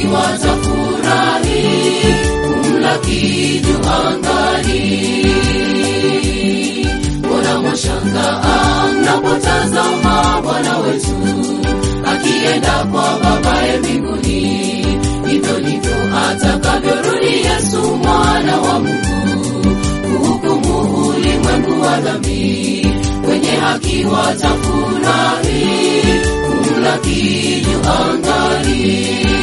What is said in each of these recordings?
watafurahi kumlaki juu angani. Mbona mwashangaa mnapotazama Bwana wetu akienda kwa Babaye mbinguni? Hivyo ndivyo atakavyorudi Yesu mwana wa Mungu kuhukumu ulimwengu wa dhambi. Wenye haki watafurahi kumlaki juu angani.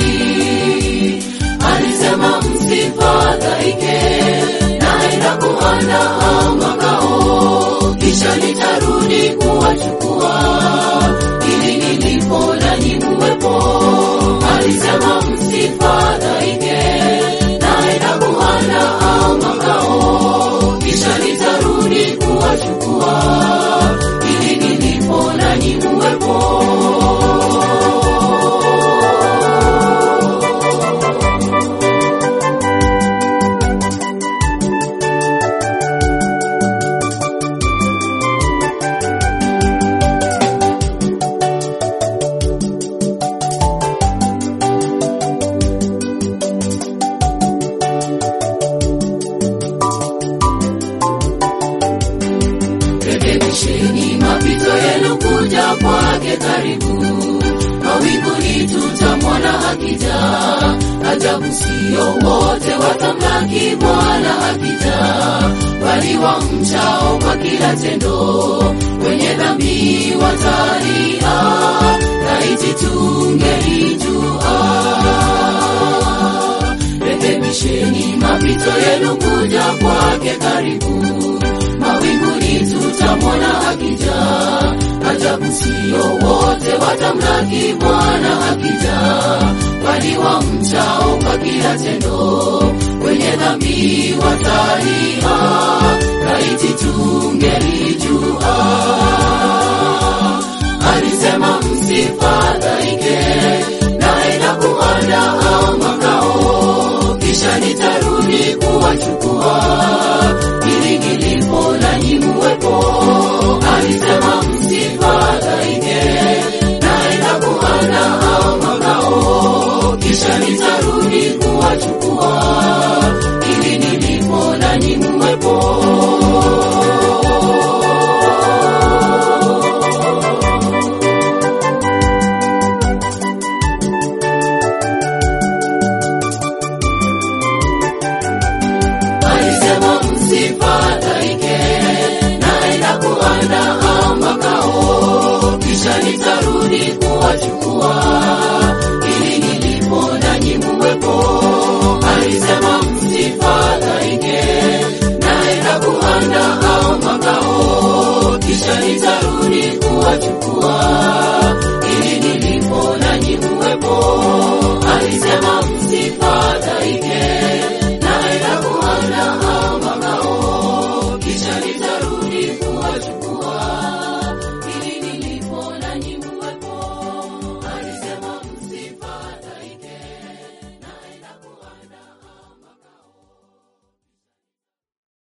Alisema msifadhaike, naenda kuandaa makao, kisha nitarudi kuwachukua, ili nilipo nanyi muwepo. Alisema msifadhaike, naenda kuandaa makao, kisha nitarudi kuwachukua, ili nilipo nanyi muwepo. Rekebisheni mapito yenu kuja kwake karibu. Mawinguni tutamwona akija, ajabu sio wote watamlaki Bwana akija, bali wamchao kwa kila tendo, wenye dhambi watalia, laiti tungelijua. Rekebisheni mapito yenu kuja kwake karibu mawinguni tutamwona akija, ajabu sio wote watamlaki Bwana akija, bali wamchao kwa kila tendo, wenye dhambi watalia, laiti tungelijua. Alisema msifadhaike, naenda kuandaa makao, kisha nitarudi kuwachukua ili nilipo nanyi muwepo. Alisema msifadhaike, naenda kuandaa makao, kisha nitarudi kuwachukua, ili nilipo nanyi muwepo. Alisema msifadhaike, naenda kuandaa makao, kisha nitarudi kuwachukua, ili nilipo nanyi muwepo. Alisema msifadhaike, naenda kuandaa